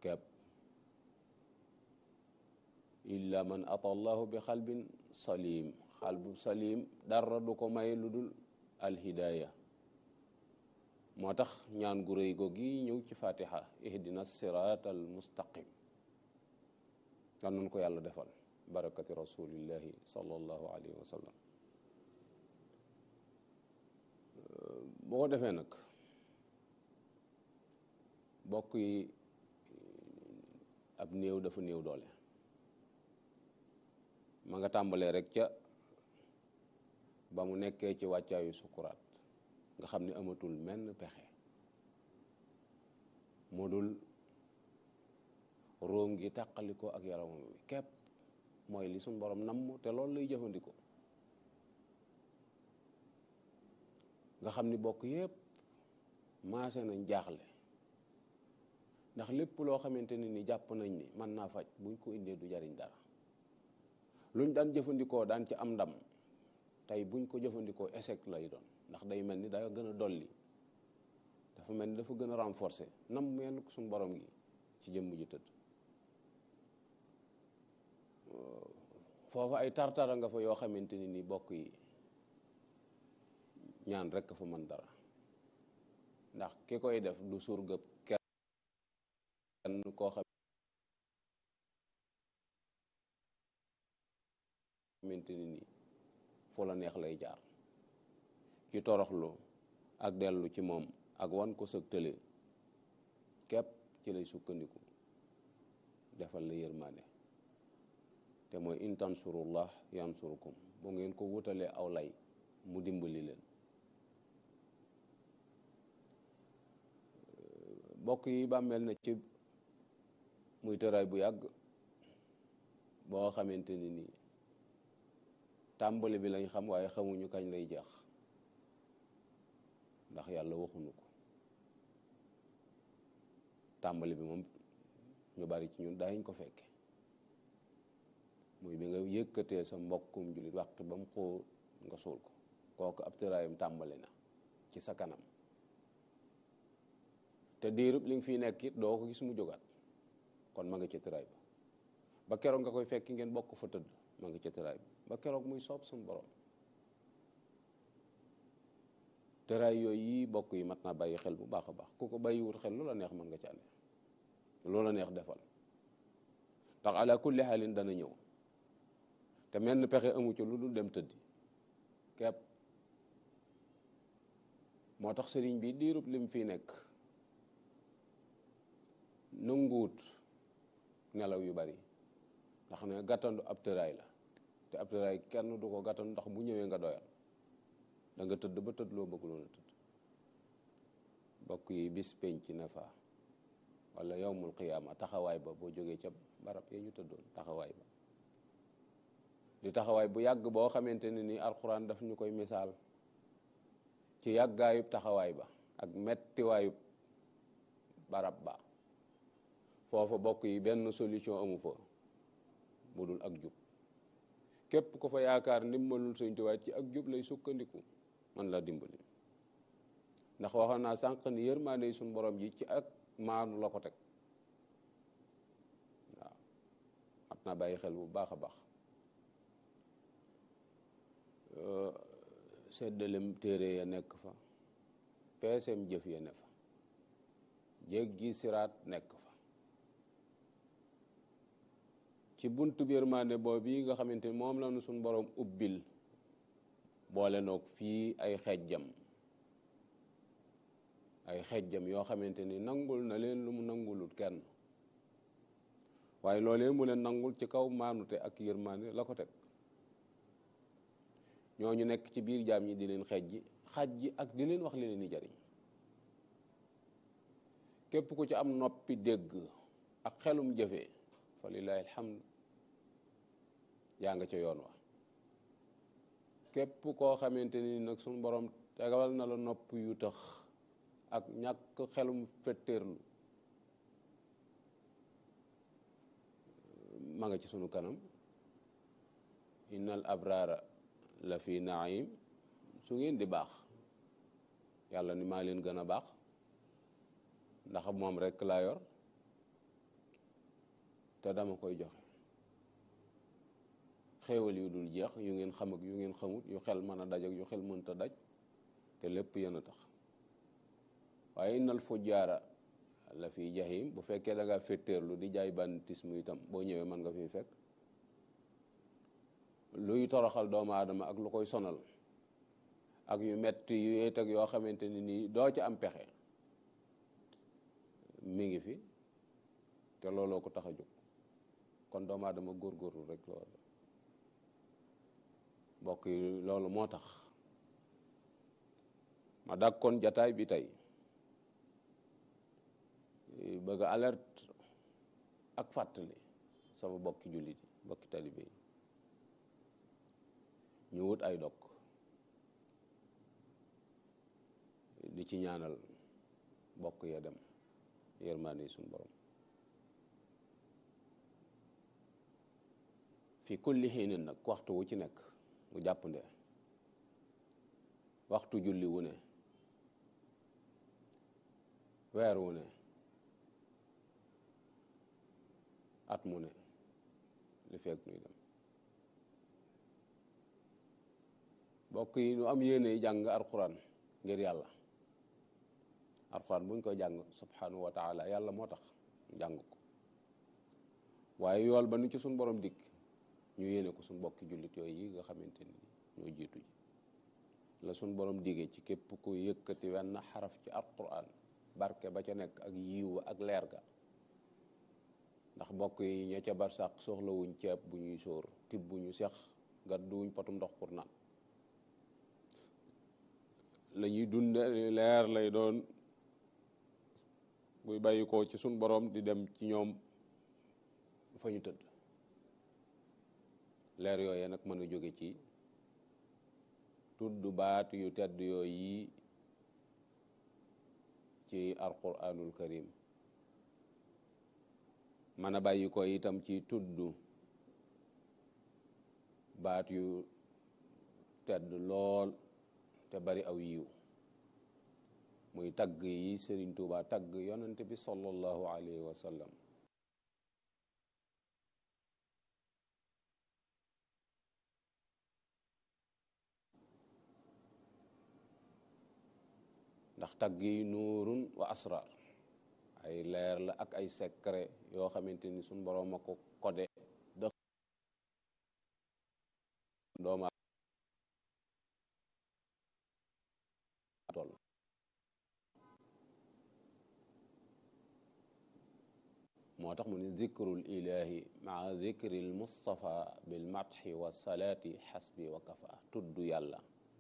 kepp illa man ata allahu bi xalbin salim xalbu salim dara du ko may lu dul alhidaaya moo tax ñaan gu rëy googi ñëw ci fatiha ihdina sirat al mustaqim kan nun ko yàlla defal barakati rasulillahi sallallahu alayhi wa sallam boo ko defee nag bokk yi ab néew dafa néew doole ma nga tàmbalee rek ca ba mu nekkee ci wàccaayu sukuraat nga xam ne amatul menn pexe mu dul róom gi tàqalikoo ak yaramam wi képp mooy li suñ borom namm te loolu lay jëfandikoo nga xam ni bokk yépp maase nañ jaaxle ndax lépp loo xamante ne ni jàpp nañ ni mën naa faj buñ ko indee du jariñ dara luñ daan jëfandikoo daan ci am ndam tey buñ ko jëfandikoo échec lay doon ndax day mel ni daa gën a dolli dafa mel ni dafa gën a renforcer nam meen suñ borom gi ci jëmm ji tëdd foofa ay tartara nga fa yoo xamante ni ni bokk yi ñaan rekk fa mën dara ndax ki koy def du surgëb kenn koo xamante ni nii fu la neex lay jaar ci toroxlu ak dellu ci moom ak wan ko sëg tële képp ci lay sukkandiku defal la yërmaande te mooy in tansurullah yansurukum bu ngeen ko wutalee aw lay mu dimbali leen bokk yi bàmmeel na ci muy tëraay bu yàgg boo xamante ni nii tàmbali bi lañ xam waaye xamuñu kañ lay jeex ndax yàlla waxuñu ko tàmbali bi moom ñu bari ci ñun daañ ko fekke muy bi nga yëkkatee sa mbokkum jullit wàqi ba mu xóo nga suul ko kooku ab tëraayam tàmbali na ci sa kanam te diirub li nga fiy nekk it doo ko gis mu jógaat kon ma nga ca tëraay ba ba keroog nga koy fekki ngeen bokk fa tëdd ma nga ca tëraay ba ba keroog muy soob suñu borom tëraay yooyu yi bokk yi mat naa bàyyi xel bu baax a baax ku ko bàyyiwut xel loola neex mën nga ca ne loola neex defal ndax ala kulli xaalin dana ñëw te menn pexe amu ci lu dul dem tëddi kepp moo tax sëriñ bi diirub lim fii nekk nanguwut nelaw yu bari ndax ne gàttandu ab tëraay la te ab tëraay kenn du ko gàttandu ndax bu ñëwee nga doyal da nga tëdd ba tëdd loo bëgg loon a tëdd bokk yi bis penc na fa wala yowmul qiyaama taxawaay ba boo jógee ca barab ya ñu tëddoon taxawaay ba di taxawaay bu yàgg boo xamante ne ni alxuraan daf ñu koy misaal ci yàggaayub taxawaay ba ak mettiwaayub barab ba foofa bokk yi benn solution amu fa bu dul ak jub képp ko fa yaakaar ndimbalul Sëñ Tuubaa ci ak jub lay sukkandiku man la dimbali ndax waxoon naa sànq ni yërmaande suñ borom ji ci ak maanu la ko teg waaw mat naa bàyyi xel bu baax a baax seddalem téere ya nekk fa peesem jëf ya ne fa jéggi siraat nekk fa ci buntu yërmande boobu yi nga xamante ni moom la nu suñ borom ubbil boole noog fii ay xejjam ay xejjam yoo xamante ni nangul na leen lu mu nangulul kenn waaye loolee mu leen nangul ci kaw maanute ak yërmande la ko teg ñooñu nekk ci biir jaam ñi di leen xejji xaj ji ak di leen wax li leen di jariñ képp ku ci am noppi dégg ak xelum jëfee fa lillahi alhamd yaa nga ca yoon wa képp koo xamante ni nag suñu borom tegal na la nopp yu tax ak ñàkk xelum fetteerlu ma nga ci sunu kanam innal abrara la fi naim su ngeen di baax yàlla ni maa leen gën a baax ndax moom rekk laa yor te dama koy joxe xéewal yu dul jeex yu ngeen xam ak yu ngeen xamut yu xel mën a daj ak yu xel mënta daj te lépp yéen a tax waaye innal fujjaara la fi jahim bu fekkee da ngaa féttéerlu di jaay banditisme itam boo ñëwee mën nga fi fekk luy toroxal doomu aadama ak lu koy sonal ak yu metti yu yéet ak yoo xamante ni nii doo ci am pexe mi ngi fi te looloo ko tax a jóg kon doomu aadama góorgóorlu rek loolu mbokk yi loolu moo tax ma dak kon jataay bi tey bëgg alerte ak fàttali sama bokki jullit yi bokki talibe yi ñu wut ay dog di ci ñaanal bokk ya dem yërmaande suñu borom fi kulli xiinin nag waxtu wu ci nekk mu jàppnde waxtu julli wu ne weer wu ne at mu ne li fekk nuy dem bokk yi nu am yéene jàng alxuraan ngir yàlla alxuraan buñ koy jàng subhanahu wa taala yàlla moo tax jàng ko waaye yool ba nu ci suñ borom dikk ñu yéene ko suñ bokki jullit yooyu yi nga xamante ni ñoo jiitu ji la suñ borom digee ci képp ku yëkkati wenn xaraf ci alquran barke ba ca nekk ak yiw ak leer ga ndax mbokk yi ña ca barsàq soxlawuñ ceeb bu ñuy sóor tib bu ñu sex gàdduwuñ potum ndox pour naan la ñuy dunde leer lay doon buy bàyyi ko ci suñ borom di dem ci ñoom fa ñu tëdd leer yooyee nag mën a jóge ci tudd baat yu tedd yooyu yi ci alquranul karim mën a bàyyi ko itam ci tudd baat yu tedd lool te bari aw yiw muy tagg yi Sëriñ Tuuba tagg yonent bi sallallahu alayhi wa sallam ndax tagg yi nuurun wa asrar ay leer la ak ay secret yoo xamante ni suñ boroom a ko codé dëx dooma toll moo tax mu ne zikrul ilahi maa zikril mustafa bil madhi wa salaati xasbi wa kafa tudd yàlla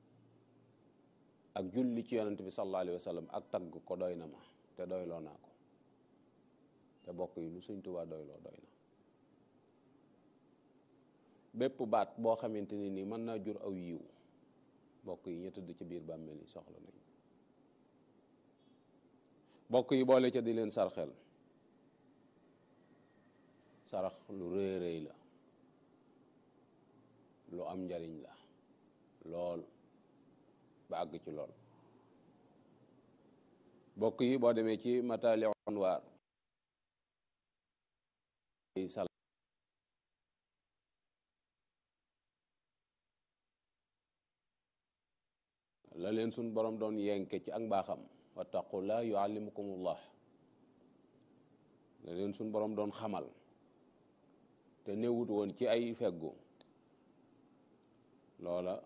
ak julli ci yonent bi sallallahu alayhi wa sallam ak tagg ko doy na ma te doyloo naa ko te bokk yi lu Sëñ Tuubaa doyloo doy na bépp baat boo xamante ni nii mën naa jur aw yiw bokk yi ñu tëdd ci biir bàmmeel yi soxla nañ bokk yi boole ca di leen sarxel sarax lu rëy rëy la lu am njariñ la lool ba àgg ci lool bokk yi boo demee ci matali anwaar sal la leen suñ borom doon yenke ci ak mbaaxam wattaqullah yuallimukumullah la leen suñ borom doon xamal te newut woon ci ay feggu loola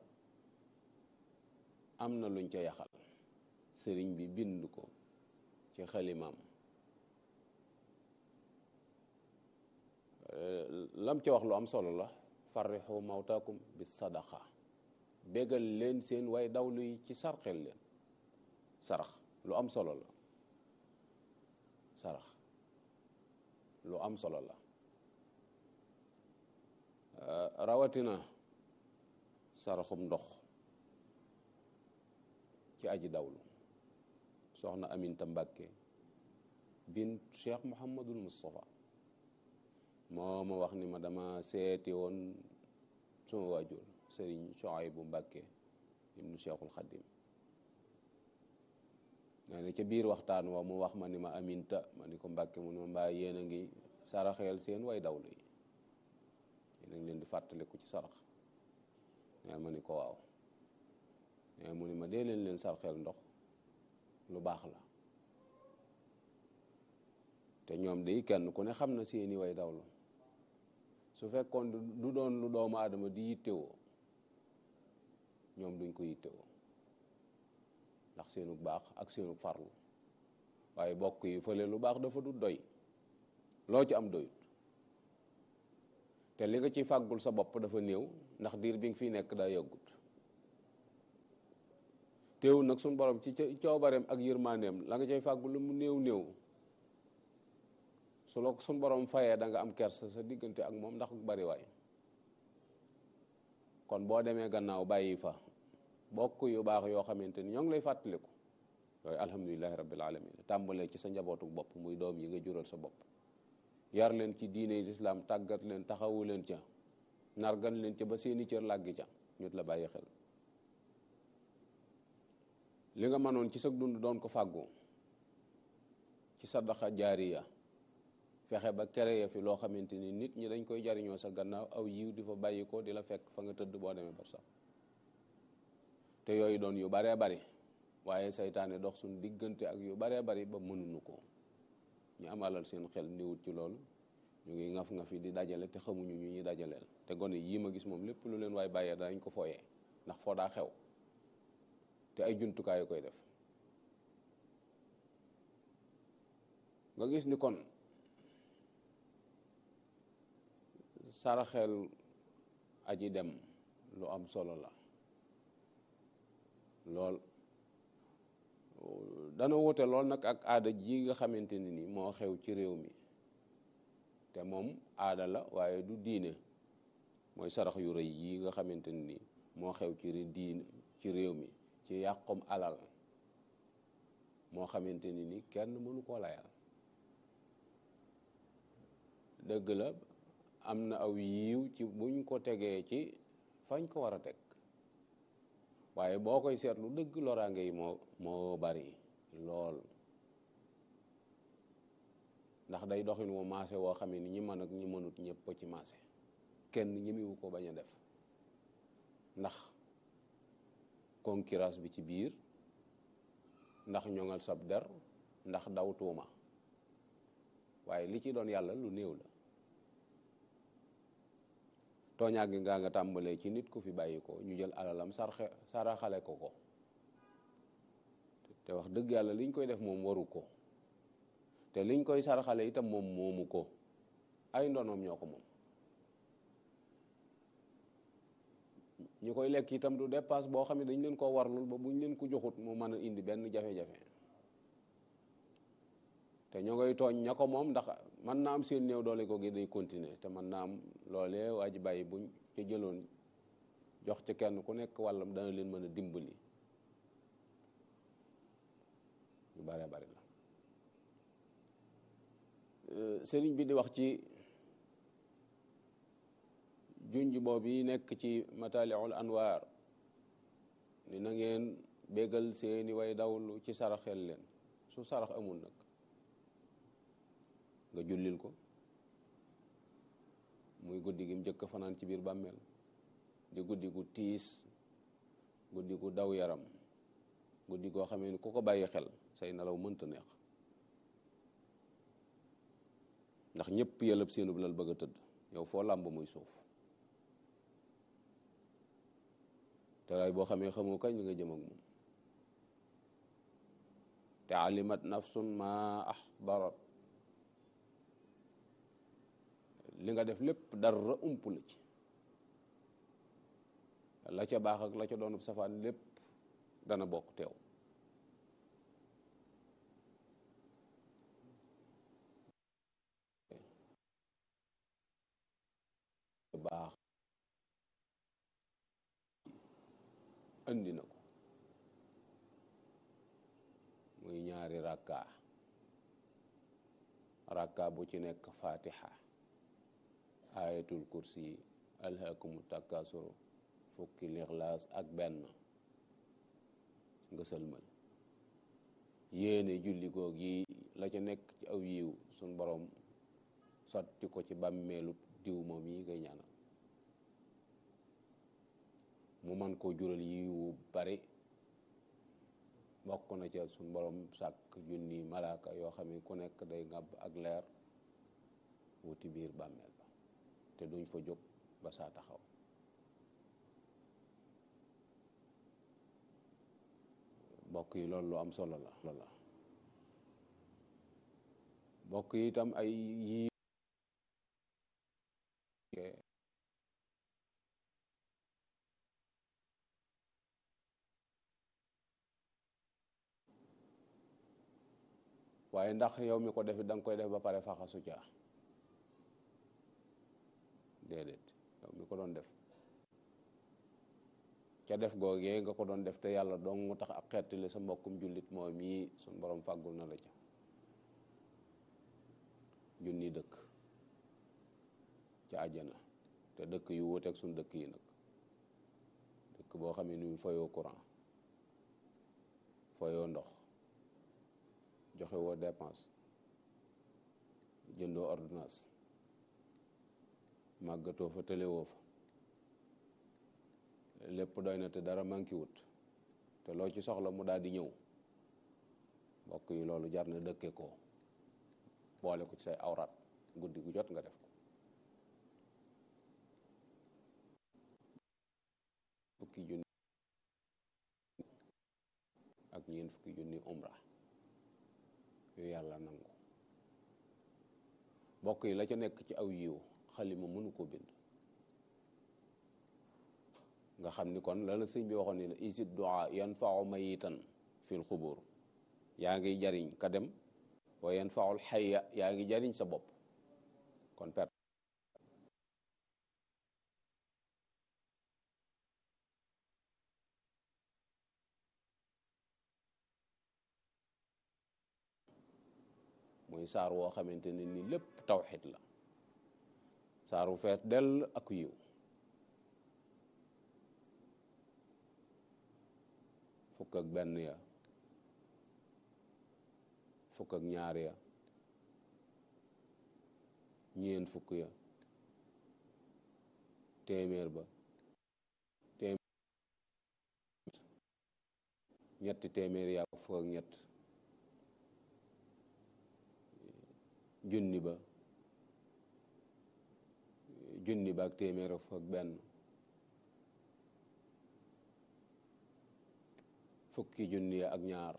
am na luñ ca yaxal sëriñ bi bind ko ci xalimaam lam ca wax lu am solo la farrixu mawtaakum bi sadaqa bégal leen seen way dawlu yi ci sarxel leen sarax lu am solo la sarax lu am solo la rawatina saraxum ndox ci aji dawlu soxna Aminta Mbàkke bint Cheikh Mouhamadul Moustapha moo ma wax ni ma dama seeti woon suma waajur sëriñ Sohaybu Mbàkke ibnu Cheikhul Xadim nee na ca biir waxtaan wa mu wax ma ni ma Aminta ma ni ko Mbàkke mu ni ma mbaa yéen a ngi saraxeel seen way dawlu yi nañ leen di fàttaliku ci sarax nee ma ni ko waaw nee mu ni ma dee leen leen sarxeel ndox lu baax la te ñoom day kenn ku ne xam na seeni way dawlu su fekkoon du doon lu doomu aadama di yittewoo ñoom duñ ko yittewoo ndax seenu baax ak seenu farlu waaye bokk yi fële lu baax dafa du doy loo ci am doyut te li nga ci fàggul sa bopp dafa néew ndax diir bi nga fiy nekk daa yàggut teewul nag suñ borom ci coobareem ak yërmandeem la nga cay fàggul lu mu néew néew su la suñ borom fayee da nga am kersa sa diggante ak moom ndax bari waay kon boo demee gannaaw bàyyi fa bokk yu baax yoo xamante ni ñoo ngi lay fàttaliku yooyu alhamdulilahi rabbil alamin tàmbalee ci sa njabootu bopp muy doom yi nga jural sa bopp yar leen ci diine lislaam tàggat leen taxawu leen ca nargan leen ca ba seeni cër làggi ca ñut la bàyyi xel li nga mënoon ci sa dund doon ko fàggu ci sadaxa jaariya fexe ba créer fi loo xamante ni nit ñi dañ koy jariñoo sa gannaaw aw yiw di fa bàyyi ko di la fekk fa nga tëdd boo demee bar sax te yooyu doon yu baree bari waaye saytaane dox suñ diggante ak yu baree bari ba mënuñu ko ñu am alal seen xel néewut ci loolu ñu ngi ngaf nga fi di dajale te xamuñu ñu ñuy dajaleel te gone yii ma gis moom lépp lu leen waay bàyyee danañ ko fooyee ndax foo daa xew te ay jumtukaay yu koy def nga gis ni kon saraxel aji dem lu am solo la lool dana wute lool nag ak aada ji nga xamante ni ni moo xew ci réew mi te moom aada la waaye du diine mooy sarax yu rëy yi nga xamante ni ni moo xew ci diine ci réew mi ci yàqum alal moo xamante ni ni kenn mënu koo layal dëgg la am na aw yiiw ci buñ ko tegee ci fañ ko war a teg waaye boo koy seetlu dëgg loraange yi moo moo bari lool ndax day doxin wu maase woo xam ne ni ñi mën ak ñi mënut ñëpp ci maase kenn ñemiwu ko bañ a def ndax concurrence bi ci biir ndax ñoŋal sab der ndax daw tuuma waaye li ci doon yàlla lu néew la tooñaa gi ngaa nga tàmbalee ci nit ku fi bàyyi ko ñu jël alalam sarxe saraxale ko ko te wax dëgg yàlla liñ koy def moom waru ko te liñ koy saraxale itam moom moomu ko ay ndonoom ñoo ko moom ñu koy lekk itam du dépasse boo xam ne dañ leen koo warlul ba buñ leen ko joxut mu mën a indi benn jafe-jafe te ñoo ngay tooñ ña ko moom ndax mën naa am seen néew doole ko gi day continuer te mën naa am loolee waa ji bàyyi buñ ca jëloon jox ca kenn ku nekk wàllam dana leen mën a dimbali yu bare bari la sëriñ bi di wax ci junj boobu yi nekk ci mataliul anwaar ni na ngeen bégal seeni way dawlu ci saraxel leen su sarax amul nag nga jullil ko muy guddi gi mu njëkk fanaan ci biir bàmmeel di guddi gu tiis guddi gu daw yaram guddi goo xamee ni ku ko bàyyi xel say nelaw mënta neex ndax ñëpp yëlëb seenub lal bëgg a tëdd yow foo làmb muy suuf teraay boo xamee xamoo kañ li nga jëm ak moom te alimat nafsun ma axdarat li nga def lépp dara ump la ci la ca baax ak la ca doonub safaan lépp dana bokk teew baax andi na ko muy ñaari rakka rakka bu ci nekk fatiha ayatul kursi alhaakumu takasuru fukki lixlaas ak benn nga sëlmal yéene julli goog yi la ca nekk ci aw yiw suñ borom sotti ko ci bàmmeelu diw moom yi ngay ñaanal mu man koo jural yiwu bari bokk na ca suñ borom sàkk junni malaaka yoo xam ne ku nekk day ngàbb ak leer wuti biir bàmmeel ba te duñ fa jóg ba saa taxaw mbokk yi loolu lu am solo la loolu la mbokk yi itam ay yii waaye ndax yow mi ko defit da nga koy def ba pare faxasu caa déedéet yow mi ko doon def ca def googee nga ko doon def te yàlla dong mu tax ak xettali sa mbokkum jullit moom mii suñ borom fàggul na la ca junni dëkk ca àjjana te dëkk yu wuuteeg suñ dëkk yi nag dëkk boo xam ne ni fayoo courant fayoo ndox joxe woo dépense jëndoo ordonnance màggatoo fa tëlewoo fa lépp doy na te dara manqué wut te loo ci soxla mu daal di ñëw mbokk yi loolu jar na dëkke ko boole ko ci say awraat guddi gu jot nga def ko fukki junni ak ñeent fukki junni umra yooyu yàlla nangu mbokk yi la ca nekk ci aw yiw xalima mënu ko bind nga xam ni kon la la sëñ bi waxoon ni la isid du'a yanfa'u mayitan fil xubur yaa ngi jariñ ka dem wa yanfa'ul xayya yaa ngi jariñ sa bopp kon perte muy saar woo xamante ne ni lépp tawxid la saaru fees dell ak yiw fukk ak benn ya fukk ak ñaar ya ñeent fukk ya téeméer ba téeméer ñetti téeméer ya fukk ak ñett junni ba junni ba ak téeméer ak fukk ak benn fukki junni ak ñaar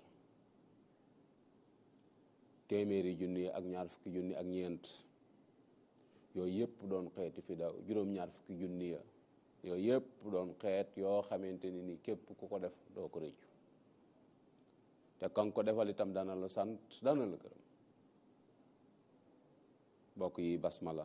téeméeri junni ak ñaar fukki junni ak ñeent yooyu yëpp doon xeeti fi daw juróom-ñaar fukki junni ya yooyu yëpp doon xeet yoo xamante ni ni képp ku ko def doo ko rëccu te kan ko defal itam dana la sant dana la gërëm mbokk yi basmala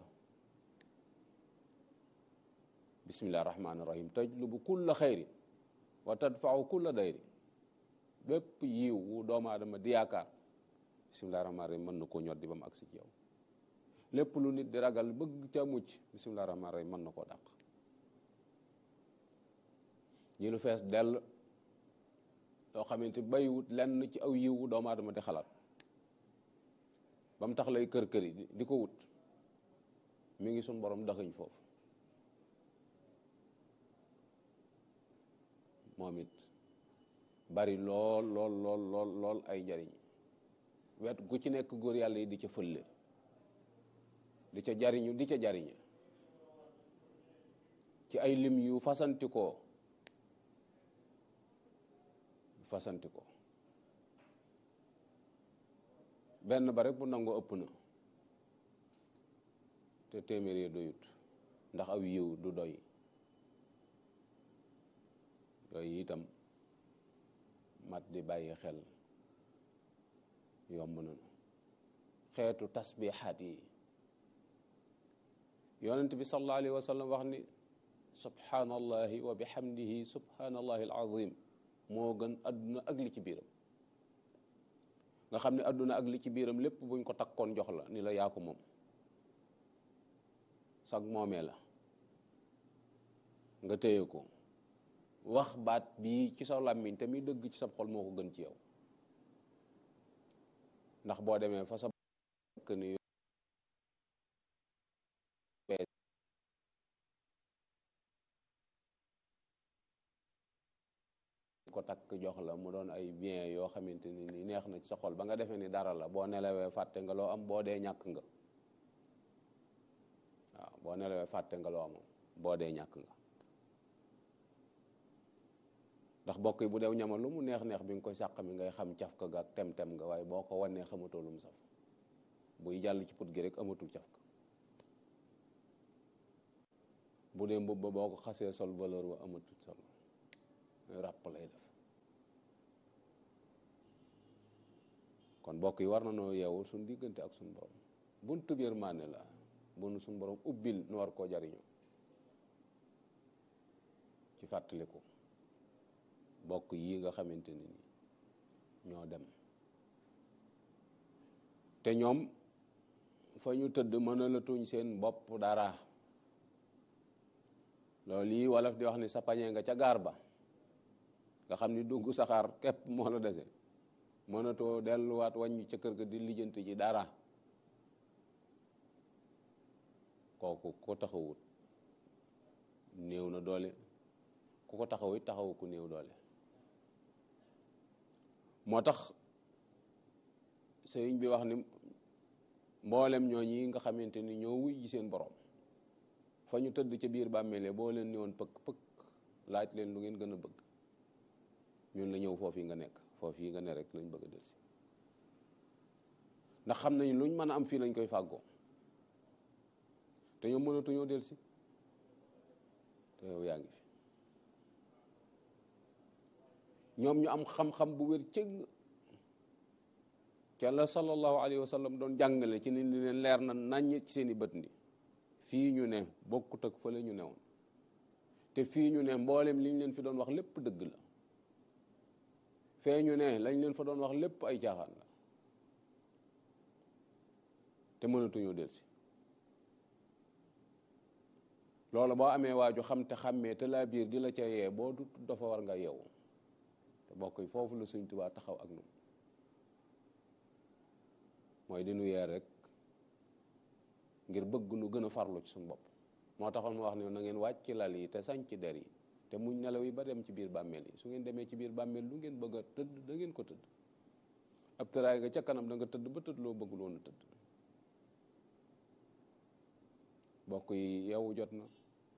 bismillah rahmaani rahim tajlubu kulla xayri wa tadfau kulla dayri bépp yiw wu doomu aadama di yaakaar bismillah rahmaani rahim mën na koo ñoddi ba mu agsi ci yow lépp lu nit di ragal bëgg ca mucc bismillah rahmaani rahim mën na koo dàq ji lu fees dell yoo xamante bayiwut lenn ci aw yiw wu doomu aadama di xalaat ba mu tax lay kër kër yi di ko wut mi ngi suñ borom daxañ foofu moom it bari lool lool lool lool lool ay njariñ wet gu ci nekk góor yàlla yi di ca fëlle di ca jariñu di ca jariñe ci ay lim yu fasanti ko fasanti ko benn ba rek bu nangoo ëpp na te téeméer yi doyut ndax aw yiw du doy yooyu itam mat di bàyyi xel yomb nañu xeetu tasbixaat yi yonent bi sallallahu alayhi wa sallam wax ni subhanallahi wa bihamdihi subhanallahi alazim moo gën adduna ak li ci biiram nga xam ne adduna ak li ci biiram lépp buñ ko takkoon jox la ni la yaa ko moom sag moomee la nga téye ko wax baat bii ci sa làmmiñ te muy dëgg ci sa xol moo ko gën ci yow ndax boo demee fa sa ni ko takk jox la mu doon ay bien yoo xamante ni ni neex na ci sa xol ba nga defee ni dara la boo nelawee fàtte nga loo am boo dee ñàkk nga waaw boo nelawee fàtte nga loo am boo dee ñàkk nga ndax bokk yi bu dew ñama lu mu neex neex bi nga koy sàq mi ngay xam caf ka ga ak tem-tem nga waaye boo ko wannee xamatoo lu mu saf buy jàll ci put gi rek amatul caf ka bu dee mbubb ba boo ko xasee sol valeur wa amatul sol ràpp lay def kon bokk yi war na noo yeewul suñ diggante ak suñ borom buntu yërmande la bunu suñ borom ubbil nu war koo jariñoo ci fàttaliku bokk yi nga xamante ni ñoo dem te ñoom fa ñu tëdd mën la tuñ seen bopp dara loolu yi wolof di wax ni sa pañe nga ca gaar ba nga xam ni dugg saxaar képp moo la dese mënatoo delluwaat wàññi ca kër ga di lijjanti ci dara kooku ko taxawut néew na doole ku ko taxaw it taxawu ku néew doole moo tax sëriñ bi wax ni mboolem ñooñi nga xamante ni ñoo wuy ji seen borom fa ñu tëdd ca biir bàmmeele boo leen ni woon pëkk pëkk laaj leen lu ngeen gën a bëgg ñun la ñëw foofu yi nga nekk foofu yi nga ne rek lañ bëgg a delsi ndax xam nañ luñ mën a am fii lañ koy fàggoo te ñoom mënatuñoo delsi te yow yaa ngi fi ñoom ñu am xam-xam bu wér cëgg ca la sallallahu alayhi wa sallam doon jàngale ci ni leen leer na naññ ci seeni bët ni fii ñu ne bokkut ak fële ñu newoon te fii ñu ne mboolem liñ leen fi doon wax lépp dëgg la fee ñu ne lañ leen fa doon wax lépp ay caaxaan la te mënatuñoo delsi loolu boo amee waaju xam te xàmmee te laa biir di la ca yee boo du dafa war nga yeewu te bokk yi foofu la Sëñ Tuubaa taxaw ak ñun mooy di nu yee rek ngir bëgg nu gën a farlu ci suñu bopp moo taxoon mu wax ne na ngeen wàcc ci lal yi te sañ ci der yi te muñ nelaw yi ba dem ci biir bàmmeel yi su ngeen demee ci biir bàmmeel lu ngeen bëgg a tëdd da ngeen ko tëdd ab tëraay nga ca kanam da nga tëdd ba tëdd loo bëggul woon a tëdd bokk yi yeewu jot na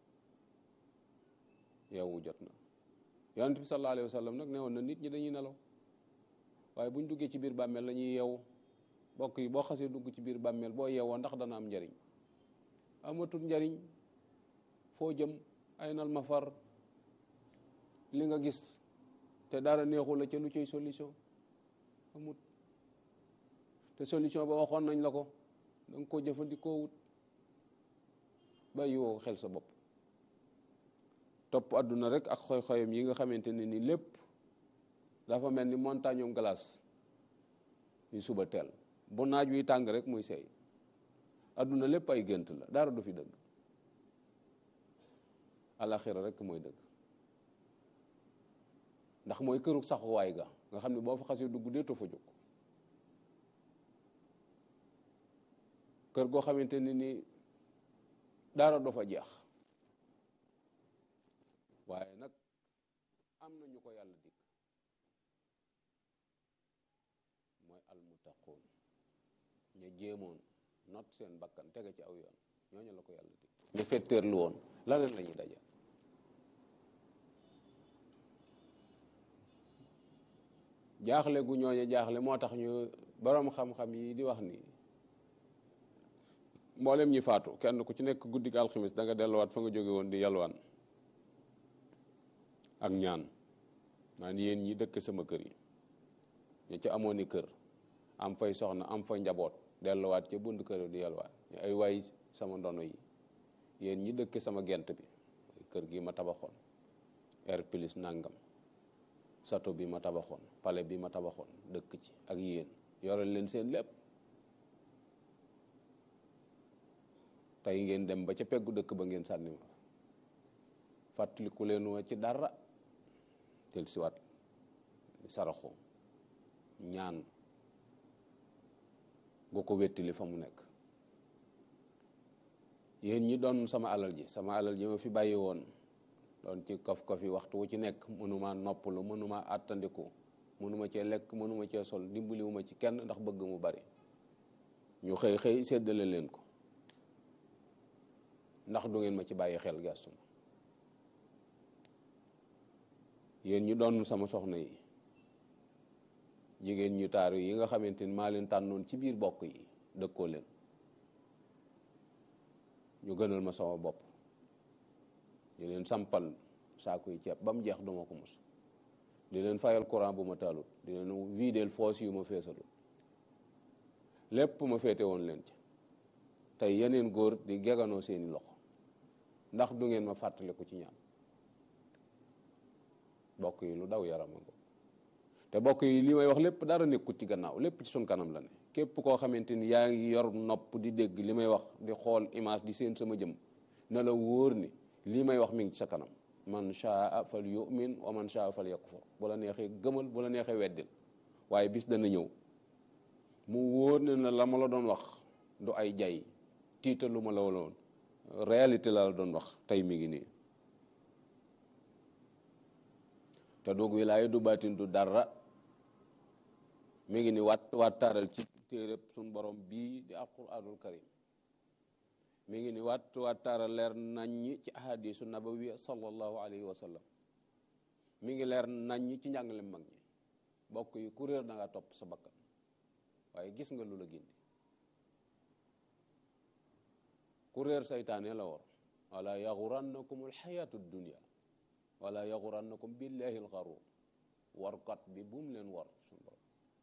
yeewu jot na yonent bi sallallahu alayhi wa sallam nag ne woon na nit ñi dañuy nelaw waaye buñ duggee ci biir bàmmeel la ñuy yeewu bokk yi boo xasee dugg ci biir bàmmeel boo yeewoo ndax dana am njariñ amatul njariñ foo jëm ay nal ma far li nga gis te dara neexu la ca lu cay solution amut te solution ba waxoon nañ la ko da nga ko jëfandikoo wut bàyyi woo xel sa bopp topp àdduna rek ak xoy-xoyam yi nga xamante ne ni lépp dafa mel ni montagne am glace yu suba teel bu naaj wi tàng rek muy seey àdduna lépp ay gént la dara du fi dëgg alaxira rek mooy dëgg ndax mooy këru saxuwaay ga nga xam ne boo fa xasee dugg deetoo fa jóg kër goo xamante ne ni dara du fa jeex waaye nag am na ñu ko yàlla dikk mooy almuttaquun ña jéemoon not seen bakkan tege ci aw yoon ñooñu la ko yàlla dikk ñu fetteerlu woon la leen la ñuy daje jaaxle gu ñooñu jaaxle moo tax ñu boroom xam-xam yi di wax ni mboolem ñi faatu kenn ku ci nekk guddi gi alxamis da nga delluwaat fa nga jóge woon di yalwaan ak ñaan naan yéen ñi dëkk sama kër yi ñu ci amoon i kër am fay soxna am fay njaboot delluwaat ca bund kër di yalwaan ñu ay waay sama ndono yi yéen ñi dëkk sama gent bi kër gi ma tabaxoon air plus nangam sato bi ma tabaxoon pale bi ma tabaxoon dëkk ci ak yéen yoral leen seen lépp tey ngeen dem ba ca peggu dëkk ba ngeen sànni ma fàttaliku leen wa ci dara tel siwaat saraxu ñaan gu ko wettili fa mu nekk yéen ñi doon sama alal ji sama alal ji ma fi bàyyi woon doon ci kaf-kaf yi waxtu wu ci nekk mënuma noppalu mënuma àttandiku mënuma cee lekk mënuma cee sol dimbaliwuma ci kenn ndax bëgg mu bari ñu xëy xëy séddale leen ko ndax du ngeen ma ci bàyyi xel gàstu ma yéen ñu doon sama soxna yi jigéen ñu taaru yi nga xamante ni maa leen tànnoon ci biir bokk yi dëkkoo leen ñu gënal ma sama bopp di leen sampal saaku yi ceeb ba mu jeex duma ko mus di leen fayal courant bu ma taalut di leen videel foos yu ma feesalut lépp ma féete woon leen ci tey yeneen góor di geganoo seeni loxo ndax du ngeen ma fàttaliku ci ñaan bokk yi lu daw yarama ko te bokk yi li may wax lépp dara nekkut ci gannaaw lépp ci sun kanam la ne képp koo xamante ni yaa ngi yor nopp di dégg li may wax di xool image di seen sama jëm na la wóor ni lii may wax mi ngi ci sa kanam man shaa fal yu'min wa man shaa fal yakfur bu la neexee gëmal bu la neexee weddil waaye bis dana ñëw mu wóor ne na la ma la doon wax du ay jay tiitalu ma la woon réalité la la doon wax tey mi ngi nii te doog wilaaya du baatin du dara mi ngi ni waat wattaaral ci téereb suñ borom bii di alquranul karim mi ngi ni waat wattaaral leer naññi ci ahadisu nabawiya sallallahu alayhi wa sallam mi ngi leer naññi ci njàngale mag ñi bokk yi ku réer da nga topp sa bakkan waaye gis nga lu la gindi ku réer saytaane la war wala yaxurannakum alxayatu dunia wala yaxurannakum billahi alxaruur warkat bi bu mu leen war suñu borom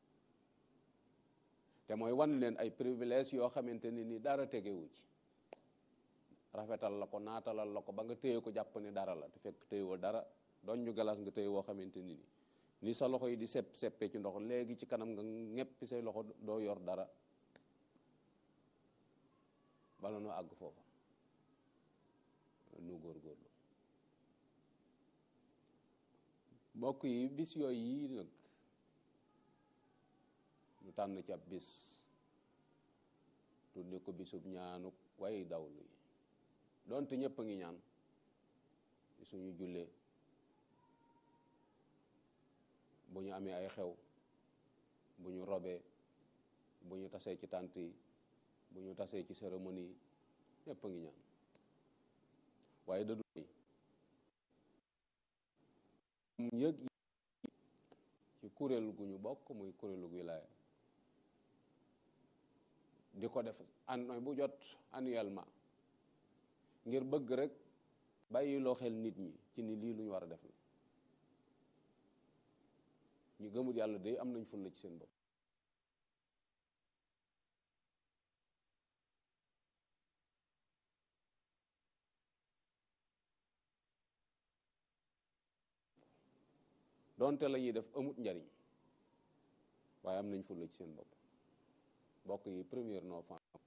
te mooy wan leen ay privilèges yoo xamante ne ni dara tegewu ci rafetal la ko naatalal la ko ba nga téye ko jàpp ni dara la te fekk téyewoo dara doon ñu galas nga téye woo xamante ni ni ni sa loxo yi di sepp seppee ci ndox léegi ci kanam nga ñeppi say loxo doo yor dara bala nu àgg foofa nu góorgóorlu mbokk yi bis yooyu yii nag ñu tànn ci ab bis tudde ko bisub ñaanu way dawlu yi doonte ñëpp a ngi ñaan suñu jullee bu ñu amee ay xew bu ñu robee bu ñu tasee ci tànt yi bu ñu tasee ci cérémonie yi ñëpp a ngi ñaan waaye da du yëg ci kuréel gu ñu bokk muy kuréelu wilaaya di ko def an bu jot annuellement ngir bëgg rek bàyyi loo xel nit ñi ci ni lii lu ñu war a def la ñu gëmul yàlla day am nañ fulla ci seen bopp donte la ñuy def amut njariñ waaye am nañ fulla ci seen bopp bokk yi première novembre